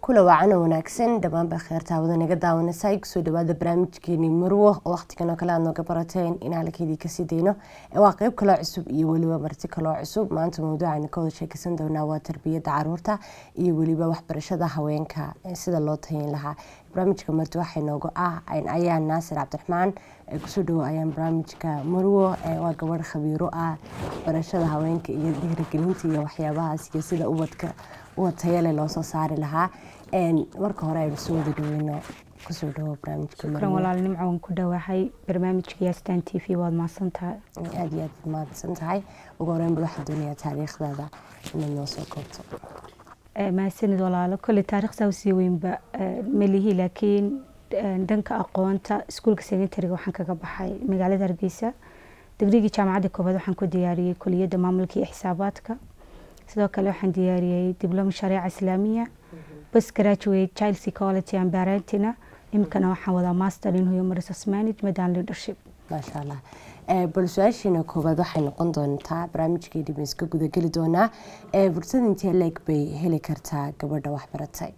kula waacana wanaagsan dhammaanba kheertaawada naga daawanaysa kusoo dhawaada barnaamijkeeni marwo oo waqtigan oo kale aad nooga barateen in halkeedii kasii dayno waa qeyb kaloo cusub iyo weliba marti kaloo cusub maanta mawduucaynu ka wada sheekeysan doonaa waa tarbiyadda caruurta iyo weliba waxbarashada haweenka sida loo tayin lahaa barnaamijka marti waxay noogu ah ayaan naasir cabdiraxmaan kusoo dhawo ayaan barnaamijka marwo waa gabadh khabiiro ah waxbarashada haweenka iyo dhiirigelinta iyo waxyaabahaas iyo sida ubadka ubad tayale loosoo saari lahaa marka hore aynu soo wada dhaweyno kusoo dhawo barnaamijka shukran walaal nimco waan ku dhawahay barnaamijka yaastan t v waad mahadsan tahay aada iyo aad mahadsan tahay ugu horeyn bal waxaan doonayaa taariikhdaada inaad noo soo koobto mahadsanid walaalo kolley taariikhdaa usii weynba melihi laakiin dhanka aqoonta iskuulka secondariga waxaan kaga baxay magaalada hargeysa digrigii jaamacadda koobaad waxaan ku diyaariyey kuliyadda maamulka iyo xisaabaadka sidoo kale waxaan diyaariyey dibloma shareeca islaamiya bas graduate child psychology and parentina imikana waxaan wadaa master in human resource management and leadership maasha allah bal su-aashiina koowaad waxay noqon doontaa barnaamijkeedii ba iska gudageli doonaa fursad intee leeg bay heli kartaa gabadha waxbaratay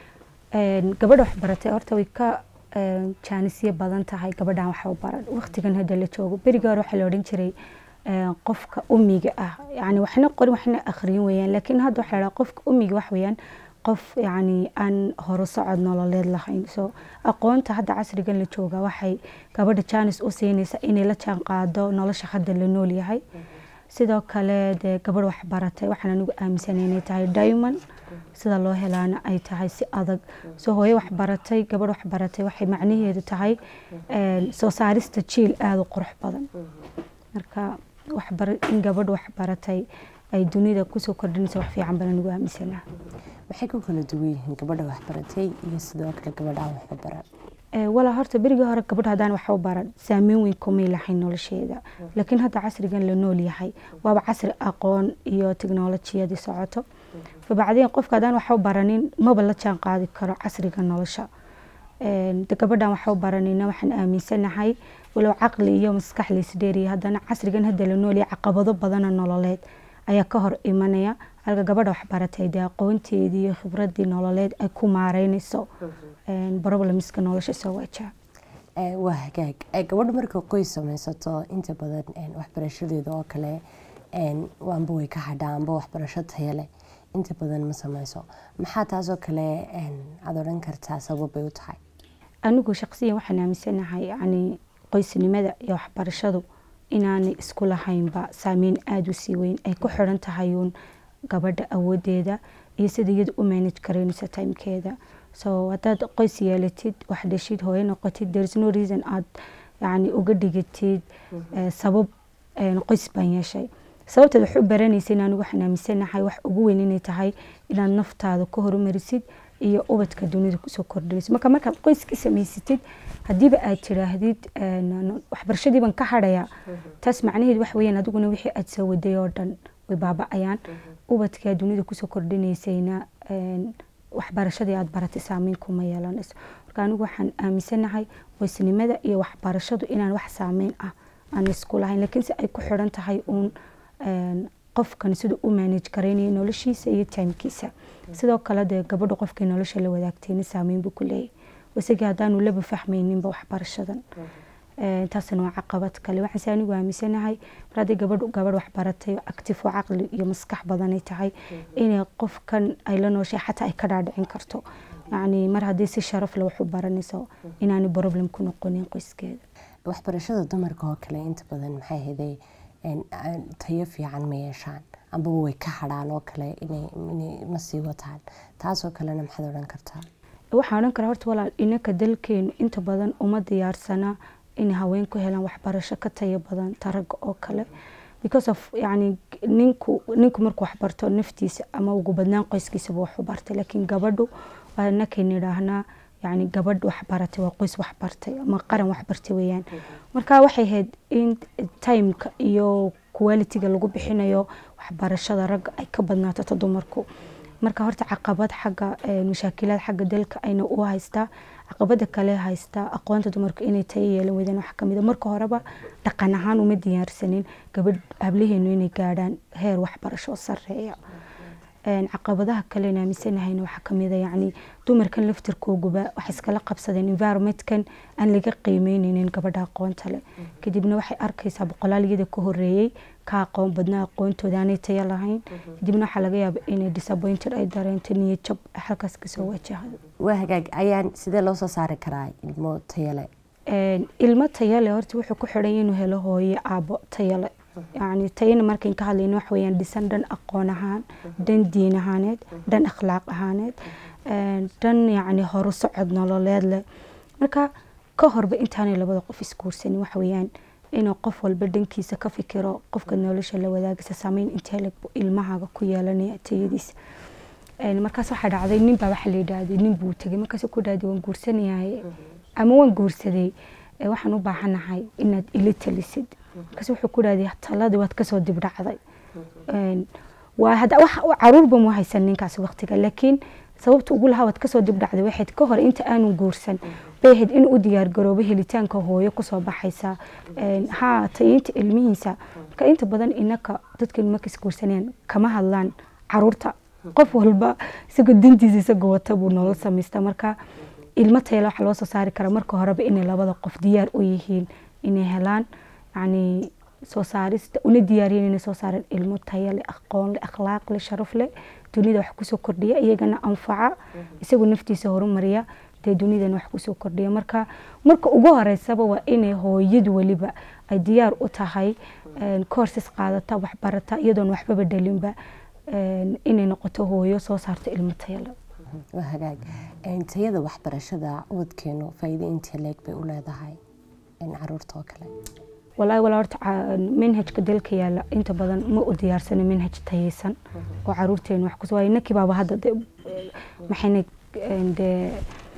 gabadha waxbaratay horta way ka jaanisyo badan tahay gabadhan waxba baran waqtigan hadda la joogo beriga hore waxaa la odhan jiray qofka umiga ah yani waxna qorin waxna akhriyin weyaan laakiin hadda waxaa la qofka umiga wax weyaan qof yani aan horo socod nololeed lahayn so aqoonta hadda casrigan la jooga waxay gabadha jaanis u siinaysa inay la jaan qaado nolosha hadda la nool yahay sidoo kale dee gabadh waxbaratay waxaan anigu aaminsanay inay tahay diamond sida loo helaana ay tahay si adag soo hooyo waxbaratay gabadh waxbaratay waxay macnaheedu tahay soo saarista jiil aada u qurux badan marka in gabadh waxbaratay ay dunida kusoo kordhinaysa wax fiican baan anigu aaminsanaa maxay ku kala duwan yihiin gabadha waxbaratay iyo sidoo kale gabadhaan waxba baran walaa horta berigii hore gabadh haddaan waxba baran saameyn weyn kumay lahayn nolosheeda laakiin hadda casrigan la nool yahay waaba casri aqoon iyo teknolojiyadii socoto fabacdeen qofka haddaan waxba baranin maba la jaan qaadi karo casriga nolosha gabadhan waxba baranina waxaan aaminsanahay walow caqli iyo maskax laisdheeriya haddana casrigan hadda la nool yahay caqabado badana nololeed ayaa ka hor imanaya halka gabadha waxbaratay dee aqoonteedii iyo khibradii nololeed ay ku maareynayso problemska nolosha soo wajaha waa hagaag gabadha marka qoys samaysato inta badan waxbarashadeeda oo kale amba way ka hadhaa amba waxbarasho taya leh inta badan ma sameyso maxaa taasoo kale aad odhan kartaa sababbay u tahay anigu shaqsiyan waxaan aaminsanahay yani qoysnimada iyo waxbarashadu inaanay isku lahaynba saameyn aada u sii weyn ay ku xiran tahay uun gabadha awoodeeda iyo sida iyada u manage karaynaysa timekeeda so haddaad qoys yeelatid wax dhashid hooyo noqotid there's no reason aad yani uga dhigatid sabab qoys baan yeeshay sababteed wax u baranaysa in anigu waxaan aaminsanahay wax ugu weyn inay tahay inaad naftaada ka horumarisid iyo ubadka dunida kusoo kordhinayso marka markaad qoyska samaysatid haddiiba aad tiraahdid waxbarashadiiban ka hadhaya taas macnaheed wax weyaan adiguna wixii aad soo waday oo dhan way baaba-ayaan ubadkaa dunida kusoo kordhinaysayna waxbarashadii aad baratay saameyn kuma yeelanayso marka anigu waxaan aaminsanahay qoysnimada iyo waxbarashadu inaan wax saameyn ah aan isku lahayn laakiinse ay ku xiran tahay uun qofkan siduu u manage karaynayo noloshiisa iyo timekiisa sidoo kale dee gabadha qofkay nolosha la wadaagtayna saameyn buu ku leeyahay isagii haddaanu laba fahmayninba waxbarashadan taasna waa caqabad kale waxaase anigu aaminsanahay mar haddii gabadh gabadh waxbaratay active oo caqli iyo maskax badanay tahay inay qofkan ay la nooshay xataa ay ka dhaadhicin karto yacni mar haddii si sharaf le wax u baranayso inaanay problem ku noqonin qoyskeeda waxbarashada dumarka oo kale inta badan maxay haday tayo fiican ma yeeshaan ambaba way ka hadhaan oo kale inay ma sii wataan taasoo kalena maxaad odhan kartaa waxaan odhan karaa horta walaal inanka dalkeenu inta badan uma diyaarsana inay haween ku helaan waxbarasho ka tayo badan taraga oo kale because of yani ninku ninku markuu waxbarto naftiisa ama ugu badnaan qoyskiisaba waxu bartay laakiin gabadhu waa inakayna idhaahnaa yani gabadh waxbaratay waa qoys waxbartay ama qaran waxbartay weyaan marka waxay ahayd in timeka iyo qualitiga lagu bixinayo waxbarashada ragga ay ka badnaato ta dumarku marka horta caqabad xagga mashaakilaad xagga dalka ayna u haystaa caqabada kale haystaa aqoonta dumarku inay tayo yeelan weydaan wax kamid a marka horeba dhaqan ahaan uma diyaarsanin gabadh hablaheenu inay gaadhaan heer waxbarasho sareeya caqabadaha kalen aaminsanahayna waxaa kamid a yacni dumarkan laftirkooguba waxay iskala qabsadeen environmentkan aan laga qiimeyneynin gabadha aqoonta leh kadibna waxay arkaysaa boqolaal iyada ka horeeyey ka aqoon badnaa aqoontooda aanay tayo lahayn kadibna waxaa laga yaaba inay disappointed ay dareento niyad jab halkaas kasoo wajahdo waa hagaag ayaan sidee loo soo saari karaa ilmo tayale ilmo tayale horta wuxuu ku xidhan inuu helo hooyo aabo tayale yani tayana markayn ka hadlayno wax weyaan dhisan dhan aqoon ahaan dhan diin ahaaneed dhan akhlaaq ahaaneed dhan yacni horu socod nololeed leh marka ka horba intaanay labada qof isguursanin waxa weeyaan inuu qof walba dhankiisa ka fikiro qofka nolosha la wadaagaysa saameyn intee leg ilmahaaga ku yeelanaya tayadiisa markaas waxaa dhacday nin baa waxaa la yidhaahday nin buu tegay markaas ku dhahday waan guursanayahay ama waan guursaday waxaan u baahanahay inaad ila talisid markaas wuxuu ku dhahday taladii waad kasoo dibdhacday caruurba mu haysan ninkaas waqtiga laakiin sababta ugu lahaa waad kasoo dibdhacday waxayd ka hor inta aanu guursan bay ahayd in u diyaargaroobo helitaanka hooyo kusoo baxaysa ha tayinta ilmihiisa marka inta badan inaka dadkan markas guursanayaan kama hadlaan caruurta qof walba isagoo dantiisa isagoo wata buu nolol samaysta marka ilmo tayale waxaa loo soo saari karaa marka horeba inay labada qof diyaar u yihiin inay helaan yani soo saarista una diyaariyen inay soo saareen ilmo tayale aqoon leh akhlaaq leh sharaf leh dunida wax kusoo kordhiya iyagana anfaca isagoo naftiisa horumariya dee dunidan wax kusoo kordhiya marka marka ugu horeysaba waa inay hooyadu weliba ay diyaar u tahay courses qaadata waxbarata iyadoon waxbaba dhalinba inay noqoto hooyo soo saarto ilmo tayale waa hagaag tayada waxbarashada ubadkeenu faa'iido intee leeg bay u leedahay caruurta oo kale walaahi walaa horta manhajka dalka yaala inta badan ma u diyaarsana manhaj tayeysan oo caruurteenu wax kus waayo nakii baaba hadda de maxayna dee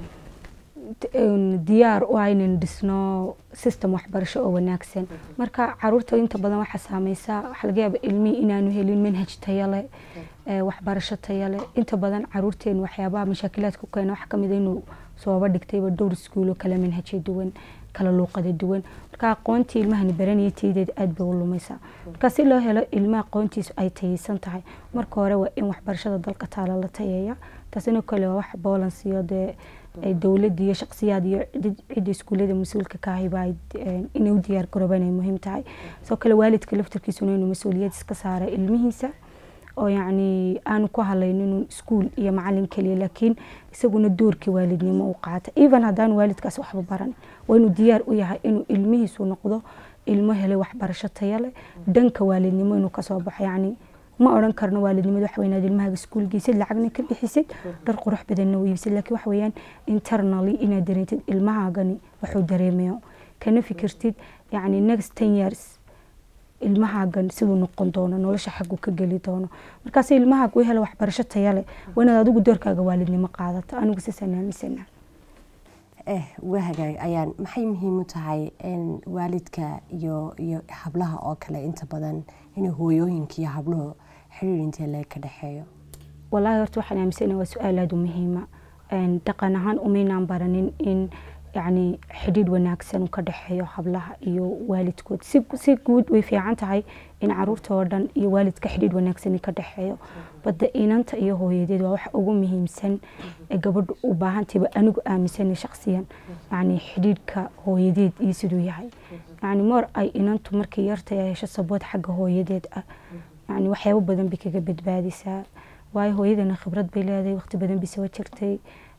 diyaar u ah inaynu dhisno system waxbarasho oo wanaagsan marka caruurta inta badan waxaa saameysaa waxaa laga yaaba ilmihii inaanu helin manhaj tayale waxbarasho tayale inta badan caruurteenu waxyaabaha mashaakilaadka keena waxaa kamid inuu sooba dhigtayba dhowr iskuulo kala manhajyo duwan kala luuqada duwan marka aqoontii ilmahani baranaya tayadeed aada bay u lumaysaa marka si loo helo ilma aqoontiisu ay tayeysan tahay marka hore waa in waxbarashada dalka taala la tayeeya taasina kale waa wax balance iyo dee dowladda iyo shaqsiyaad iyo cidda iskuullada mas-uulka ka ahayba inay u diyaar garoobaan ay muhiim tahay sidoo kale waalidka laftarkiisuna inuu mas-uuliyad iska saara ilmihiisa oo yacni aanu ku hadlaynin iskuul iyo macalin keliya laakiin isaguna doorkii waalidnimo u qaata even haddaan waalidkaas waxba baran waa inuu diyaar u yahay inuu ilmihiisu noqdo ilmo helay waxbarasho taya leh dhanka waalidnimo inuu kasoo baxo yacni ma odhan karno waalidnimada waxa weynaad ilmahaaga iskuul geysid lacagna ka bixisid dhar qurux badanna u iibsid laakiin waxa weeyaan internally inaad dareentid ilmahaagani wuxuu dareemayo kana fikirtid yacni next ten years ilmahaagan siduu noqon doono nolosha xaggu ka geli doono markaas ilmahaaga u hela waxbarasho taya leh waa inaad adigu doorkaaga waalidnimo qaadato anigu siisaan aaminsana eh waa hagaag ayaan maxay muhiim u tahay waalidka iyo iyo hablaha oo kale inta badan inay hooyooyinka iyo habluhu xiriir intee leeg ka dhexeeyo wallaahi horta waxaan aaminsana waa su-aal aada u muhiima dhaqan ahaan umaynaan baranin in yacni xidhiidh wanaagsan ka dhexeeyo hablaha iyo waalidkood si guud way fiican tahay in caruurta oo dhan iyo waalidka xidhiidh wanaagsan ka dhexeeyo badda inanta iyo hooyadeed waa wax ugu muhiimsan ee gabadhu u baahantayba anigu aaminsanay shaqsiyan yacni xidhiidhka hooyadeed iyo siduu yahay yacni moor ay inantu markay yartay ay hesho sabood xagga hooyadeed ah yacni waxyaabo badan bay kaga badbaadisaa waayo hooyadana khibrad bay leedahay waqti badan bay soo jirtay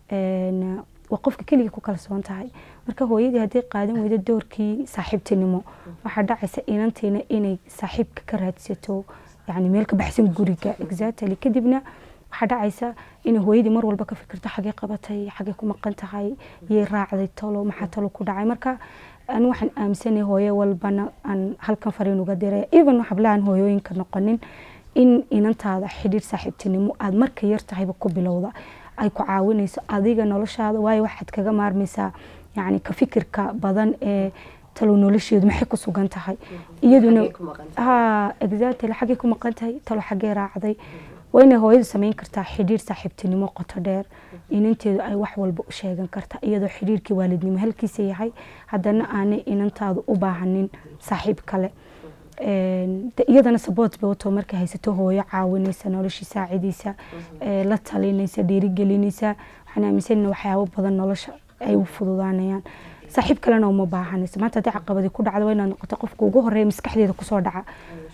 waa qofka keliga ku kalsoon tahay marka hooyadii haddii qaadan weydo doorkii saaxiibtinimo waxaa dhacaysa inantiina inay saaxiibka ka raadsato yani meel ka baxsan guriga exactly kadibna waxaa dhacaysa inay hooyadii mar walba ka fikirto xagee qabatay xagee ku maqan tahay yay raacday talo maxaa talo ku dhacay marka ani waxaan aaminsanay hooyo walbana aan halkan fariin uga diray even hablahan hooyooyinka noqonin in inantaada xidhiir saaxiibtinimo aada marka yar tahayba ku bilowda ay ku caawinayso adiga noloshaada waayo waxaad kaga maarmaysaa yani ka fikirka badan ee talo nolosheedu maxay ku sugan tahay iyaduna ha exactly xaggay ku maqan tahay talo xaggee raacday waa inay hooyadu samayn kartaa xidhiir saaxiibtinimo qoto dheer inanteedu ay wax walba u sheegan karta iyadoo xidhiirkii waalidnimo halkiisa yahay haddana aanay inantaadu u baahanin saaxiib kale iyadana saboot bay wato markay haysato hooyo caawinaysa noloshii saacidaysa la talinaysa dhiirigelinaysa waxaan aaminsanina waxyaabo badan nolosha ay u fududaanayaan saaxiib kalena uma baahanaysa maanta haddii caqabadi ku dhacda waa inaad noqoto qofka ugu horeeya maskaxdeeda kusoo dhaca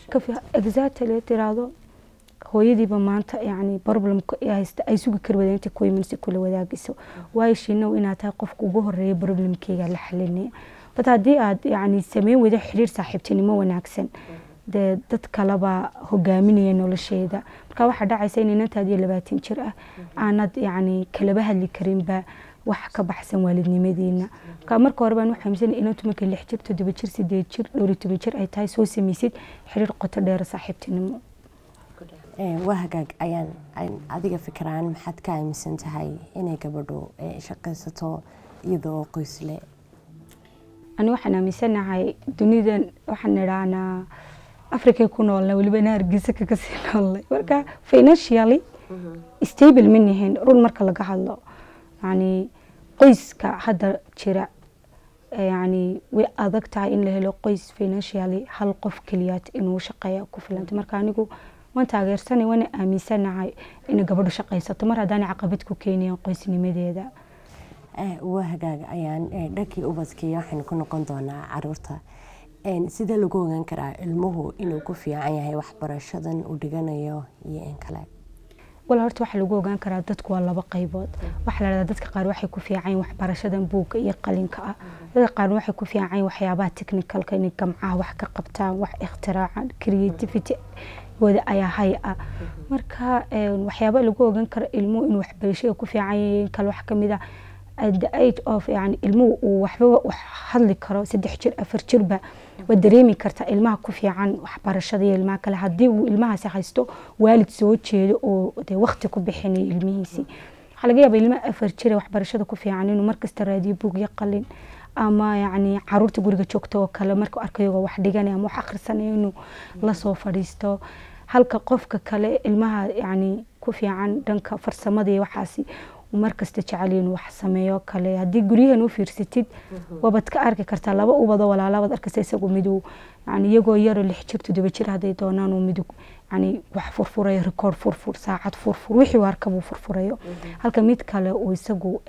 exactly tiraahdo hooyadiiba maanta yani problemka haysta ay sugi kari wadeen inta ku imanaysa kula wadaagayso waayo shiinow inaad tahay qofka ugu horeeya problemkeyga la xalinaya bad haddii aad yani sameyn weydo xiriir saaxiibtinimo wanaagsan dee dad kaleba hogaaminaya nolosheeda marka waxaa dhacaysa in inantaadiyo labaatan jir ah aanad yani kalaba hadli karinba wax ka baxsan waalidnimadiina marka marka hore baan waxaamsan inantu markay lix jir toddoba jir sideed jir dhowr iyo toban jir ay tahay soo samaysid xiriir qoto dheera saaxiibtinimo waa hagaag ayaan adiga fikiraan maxaad ka aaminsan tahay inay gabadhu shaqaysato iyadoo qoysle ani waxaan aaminsanahay dunidan waxaan idhahnaa africay ku noolna welibana hargeysa kaga sii noolnay marka financially stable ma nihin run marka laga hadlo yani qoyska hadda jira yani way adag tahay in la helo qoys financially hal qof keliyaad inuu shaqeeya ku filanta marka anigu waan taageersanay waana aaminsanahay inay gabadhu shaqaysato mar haddaana caqabad ku keenayan qoysnimadeeda waa hagaag ayaan dhankii ubadkii waxaynu ku noqon doonaa caruurta sidee lagu ogaan karaa ilmuhu inuu ku fiican yahay waxbarashadan uu dhiganayo iyo in kale wal horta waxaa lagu ogaan karaa dadku waa laba qaybood waxaa la dhahdaa dadka qaar waxay ku fiican waxbarashadan buugga iyo qalinka ah dadka qaar waxay ku fiican waxyaabaha technicalka inay gamcaha wax ka qabtaan wax ikhtiraacaan creativity wada ayaa hay ah marka waxyaaba lagu ogaan karo ilmuhu inuu waxbarashada ku fiican yahay kale wax kamid ah the age of yani ilmuhu uu waxba wax hadli karo saddex jir afar jirba waa dareemi kartaa ilmaha ku fiican waxbarashada iyo ilmaha kale haddii uu ilmahaasi haysto waalid soo jeedo oo dee waqti ku bixinayo ilmihiisii waxaa laga yaabaa ilmaha afar jire waxbarashada ku fiican inuu markasta raadiyo buug iyo qalin ama yani caruurta guriga joogta oo kale markuu arkayagoo wax dhiganaya ama wax akhrisanayo inuu lasoo fadhiisto halka qofka kale ilmaha yani ku fiican dhanka farsamada iyo waxaasi markasta jecel inuu wax sameeyo kale haddii guryahan u fiirsatid waabad ka arki kartaa laba ubado walaalabaad arkaysa isagu miduu yani iyagoo yaroo lix jir toddoba jir hadday doonaan uu midug yani wax furfurayo rikoord furfur saacad furfur wixii uu arkabuu furfurayo halka mid kale uu isagu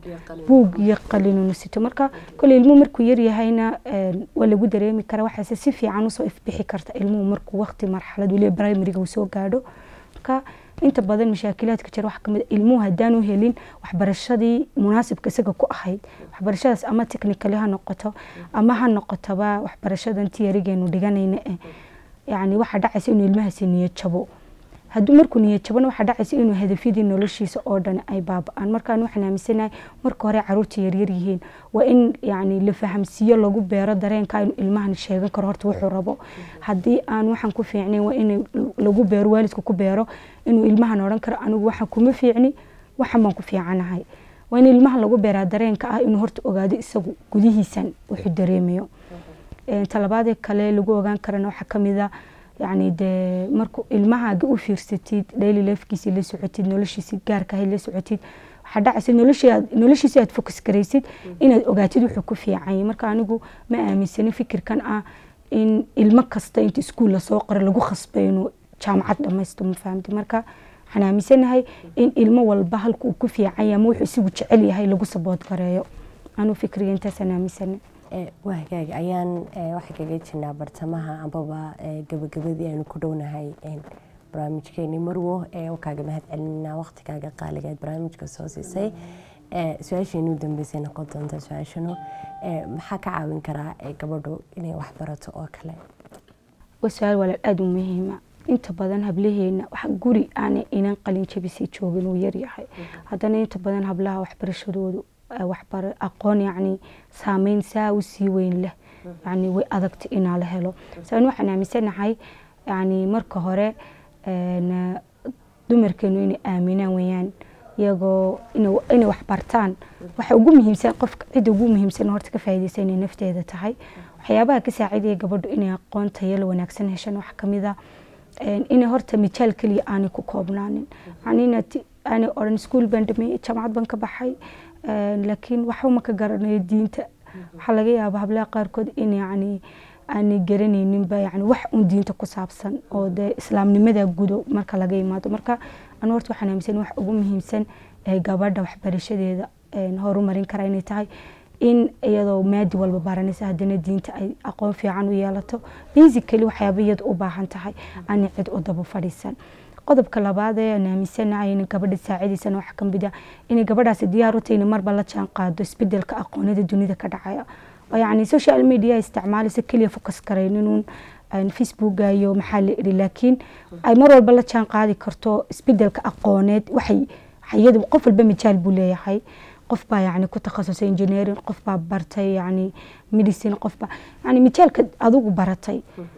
buug iyo qalinunu sito marka kole ilmuhu markuu yaryahayna waa lagu dareemi karaa waxaase si fiican usoo ifbixi karta ilmuhu markuu waqti marxalad weliba primariga uu soo gaadho marka inta badan mashaakilaadka jira waxaa kamid ilmuhu haddaanu helin waxbarashadii munaasibka isaga ku ahayd waxbarashadaas ama technically ha noqoto ama ha noqotoba waxbarashadan tiyarigeenu dhiganayna eh yani waxaa dhacaysa inuu ilmahaasi niyad jabo hadduu markuu niyad jabona waxaa dhacaysa inuu hadafyadii noloshiisa oo dhan ay baaba-aan markaan waxaan aaminsanahay marka hore caruurta yaryar yihiin waa in yani la fahamsiiyo lagu beero dareenka inuu ilmahan sheegan karo horta wuxuu rabo haddii aan waxaan ku fiicnayn waa in lagu beero waalidku ku beero inuu ilmahan odhan karo anigu waxaan kuma fiicni waxan baan ku fiicanahay waa in ilmaha lagu beeraa dareenka ah inuu horta ogaado isagu gudihiisan wuxuu dareemayo talabaadee kale lagu ogaan karana waxaa kamid a yani dee markuu ilmahaaga u fiirsatid daily lifkiisi la socotid noloshiisi gaarkahay la socotid waxaa dhacaysa noloshiisi aad fokus garaysid inaad ogaatid wuxuu ku fiicanyay marka anigu ma aaminsani fikirkan ah in ilmo kasta inta iskuul lasoo qoro lagu khasbay inuu jaamacad dhamaysto ma fahamti marka waxaan aaminsanahay in ilmo walba halka uu ku fiicanya ama wuxuu isigu jecel yahay lagu sabood gareeyo anuu fikriga intaasaan aaminsanay waa hagaag ayaan waxaa kaga jirnaa bartamaha ambaba gabagabadii aynu ku dhownahay barnaamijkeeni marwo kaaga mahad celinaa waqtigaaga qaaligeed barnaamijka soo siisay su-aasheeni u dambeysay noqon doonta su-aashanu maxaa ka caawin karaa gabadhu inay wax barato oo kale waa su-aal walaal aada u muhiima inta badan hablaheena wax guri aanay inan qalin jabisay joogin uu yaryahay haddana inta badan hablaha waxbarashadoodu waxbar aqoon yacni saameyn saa u sii weyn leh yani way adagta inaa la helo sababna waxaan aaminsanahay yani marka hore dumarkeenu inay aaminaan weeyaan iyagoo inay wax bartaan waxa ugu muhiimsan qofka cidda ugu muhiimsan horta ka faa'iidaysa inay nafteeda tahay waxyaabaha ka saacidaya gabadhu inay aqoon tayalo wanaagsan heshan wax kamid a inay horta mijaal keliya aanay ku koobnaanin yani inaad aanay odhan iskuul baan dhameeyey jaamacad baan ka baxay laakiin waxba ma ka garanayo diinta waxaa laga yaaba hablaha qaarkood in yani aanay garanayninba yani wax un diinta ku saabsan oo dee islaamnimada gudo marka laga imaado marka anu horta waxaan aaminsan wax ugu muhiimsan ee gabadha waxbarashadeeda horumarin kara inay tahay in iyadoo maadi walba baranaysa haddana diinta ay aqoon fiican u yeelato basically waxyaaba iyada u baahan tahay aanay cid u daba fadhiisan qodobka labaad ee aan aaminsanahay in gabadha saacidaysana waxa ka mid ah inay gabadhaasi diyaar u tahay in marba la jaan qaado isbedelka aqoonada dunida ka dhacaya oo yacni social media isticmaalaysa keliya focus karayninuun facebooka iyo maxaa la iri laakiin ay mar walba la jaan qaadi karto isbedelka aqooneed waxay iyada qof walba mijaal buu leeyahay qof baa yani ku takhasusay engineering qof baa bartay yani medicine qof baa yani mijaalka adigu baratay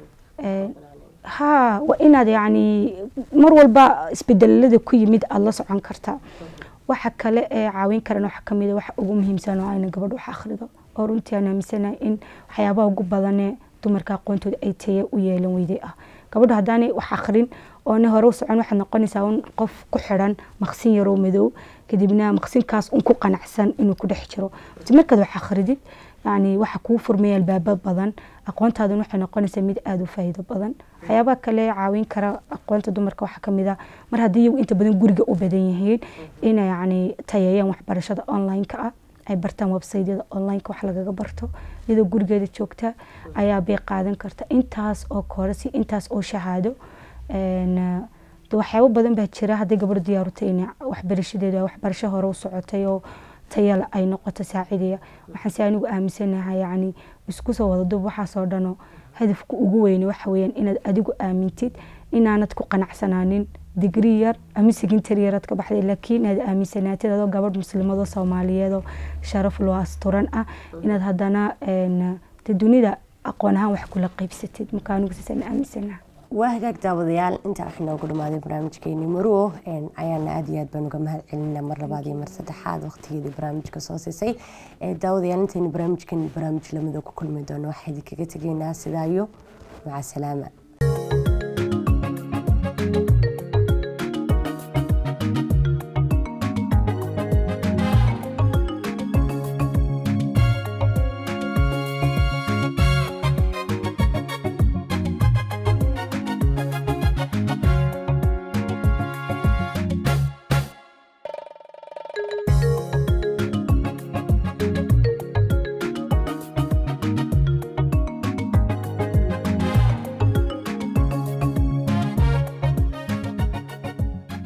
ha waa inaad yani mar walba isbedelada ku yimid aada la socon kartaa waxa kale ee caawin karan waxa kamid waxa ugu muhiimsan oo ayna gabadh wax akhrido oo runtii aan aaminsanahay in waxyaabaha ugu badanee dumarka aqoontooda ay taye u yeelan weyday ah gabadha haddaanay wax akhrin oona hore u socon waxaad noqonaysaa un qof ku xiran maqsin yaroo madow kadibna maqsinkaas un ku qanacsan inuu ku dhex jiro markaad wax akhridid yani waxa kuu furmaya albaabo badan aqoontaadan waxay noqonaysaa mid aada u faa'iido badan waxyaabaha kale caawin kara aqoonta dumarka waxaa kamid ah mar haddii iyagu inta badan guriga u badan yihiin inay yani tayeeyaan waxbarashada online-ka ah ay bartaan websaydyada online-ka wax lagaga barto iyadoo gurigeeda joogta ayaa bay qaadan karta intaas oo koorasi intaas oo shahaado waxyaabo badan baa jira hadday gabadho diyaarutay in waxbarashadeeda waxbarasho hore u socotay oo tayala ay noqoto saacidaya waxaan si anigu aaminsanahay yani isku soo wada dub waxaasoo dhano hadafka ugu weyne waxa weeyaan inaad adigu aamintid inaanad ku qanacsanaanin digri yar ama secondary yaraad ka baxday laakiin inaad aaminsanaatid adoo gabadh muslimadoo soomaaliyeedoo sharaf loo asturan ah inaad haddana de dunida aqoon ahaan wax kula qaybsatid marka anigu siisaan aaminsanaha waa hagaag daawadayaal intaa waxay noogu dhamaaday barnaamijkeeni maruo ayaana aad iyo aad baan uga mahad celinaa mar labaad iyo mar saddexaad waqtigeedii barnaamijka soo siisay daawadayaal intaynu barnaamijkeeni barnaamij lamida ku kulmi doono waxaa idinkaga tegaynaa sidaayo maca salaama